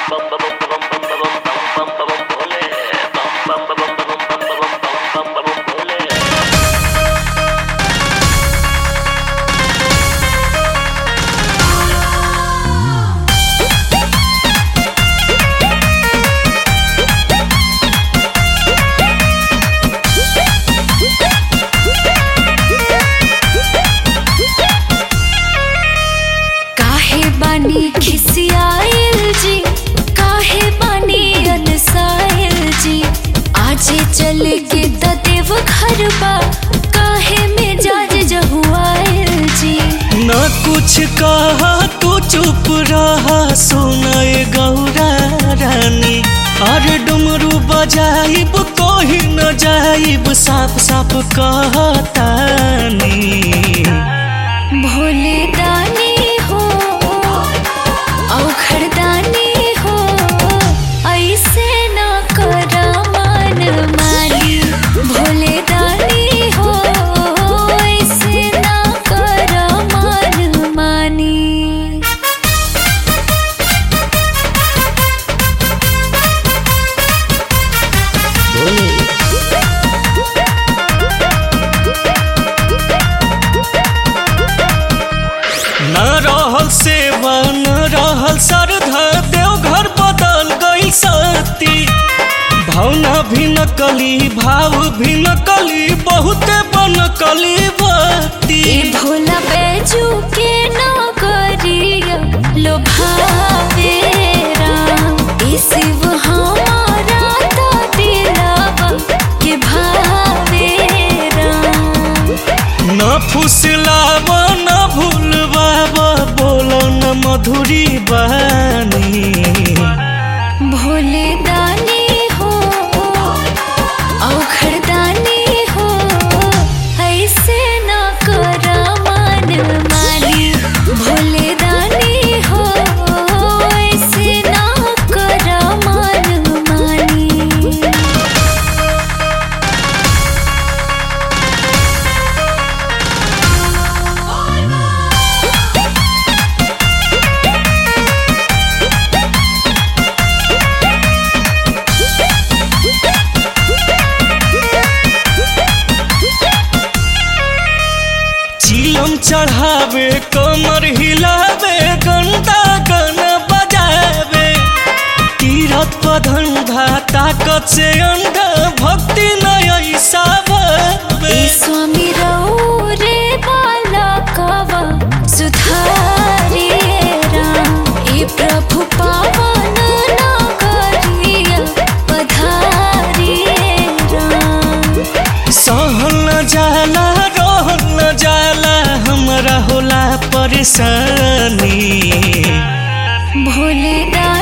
काहे बानी खिसियाइल जी काहे बानी अनसाइल जी आजे चले के देव घर बा काहे में जाज जहुआइल जी न कुछ कहा तू चुप रहा सुनाए गौरा रानी अरे डुमरू बजाइब कोही न जाइब साफ साफ कहतानी भोले दानी हो औखड़ दानी हो ऐसे न करा मन मानी भोले दानी हो ऐसे न करा मन मानी न रहल सेवा न रहल श्रद्धा देवघर बदल गई सती भावना भी नकली भाव भी नकली बहुते बनकली भक्ति ए भोला बैजू के नगरिया लो भावे राम ए शिव हमारा तो दिलवा के भावे राम न फुसलाव न भूलवाव बोलो न मधुरी बानी भोले दानी हो औखड़ दानी हो ऐसे न करा मन मानी भोले दानी हो ऐसे न करा मन मानी चिलम चढ़ावे कमर हिलावे गंदा गन बजावे तीरथ पधंधा ताकत से अंधा भक्ति न ऐसा भावे ए स्वामी रऊ रे बाला कवा सुधारे राम ए प्रभु पावन नगरिया पधारे राम सहल न जाला रहल न जाला हमरा होला परेशानी भोले दानी